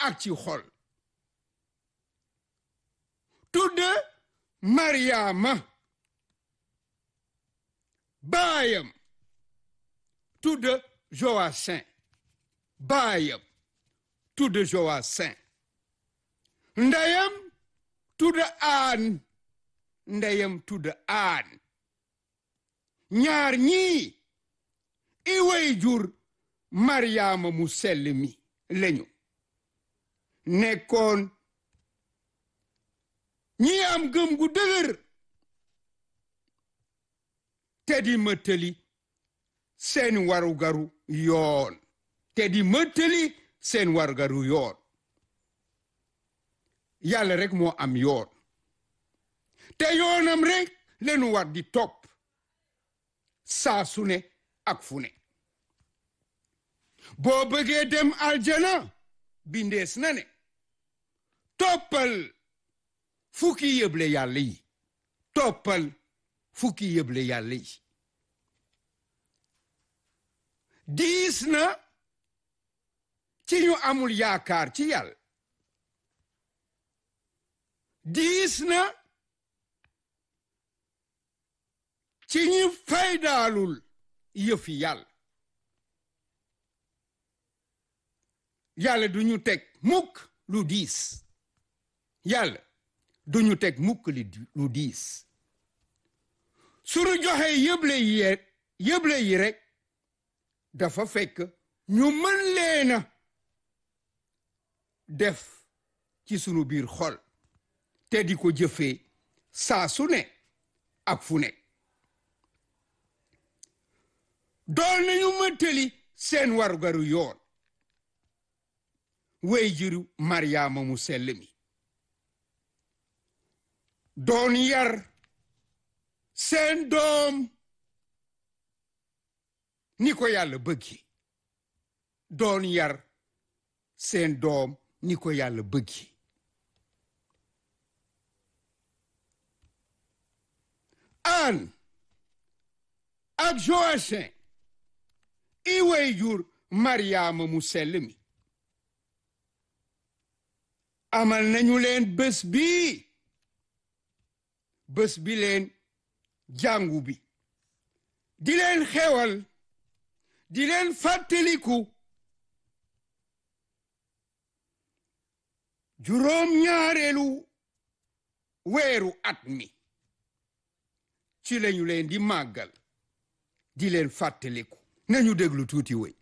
ak ci xol tudd Mariama baayam tudd Joacim baayam tudd Joacim ndeyam tudd aan ndeyam tudd aan ñaar ñii i way jur Mariama mu sell mi lañu nekkoon ñi am gëm gu dëgër te di mëttali seen warugaru yoon te di mëttali seen warugaru yoon yàlla rek moo am yoon te yoonam rek lenu war di topp saa su ne ak fu ne boo bëggee dem aljana bindees na ne toppal fukki yëble yàlla yi toppal fukki yëble yàlla yi diis na ci ñu amul yaakaar ci yàlla diis na ci ñi faydaalul yëfi yàlla yàlla du ñu teg mukk lu diis yàlla du ñu teg mukk lu diis sunu joxe yëble yi yëble yi rek dafa fekk ñu mën leena def ci sunu biir xol te di ko jëfee saa su ne ak fu ne dool nañu mëttali seen warugaru yoon wey jiru maryaama mu sell mi doon yar seen doom ni ko yàlla bëggi doon yar seen doom ni ko yàlla bëggi an ak Joacim i way jur maryaama mu sell mi amal nañu leen bés bii bés bi leen jàngu bi di leen xewal di leen fàttaliku juróom ñaareelu weeru at mi ci lañu leen di màggal di leen fàttaliku nañu déglu tuuti woy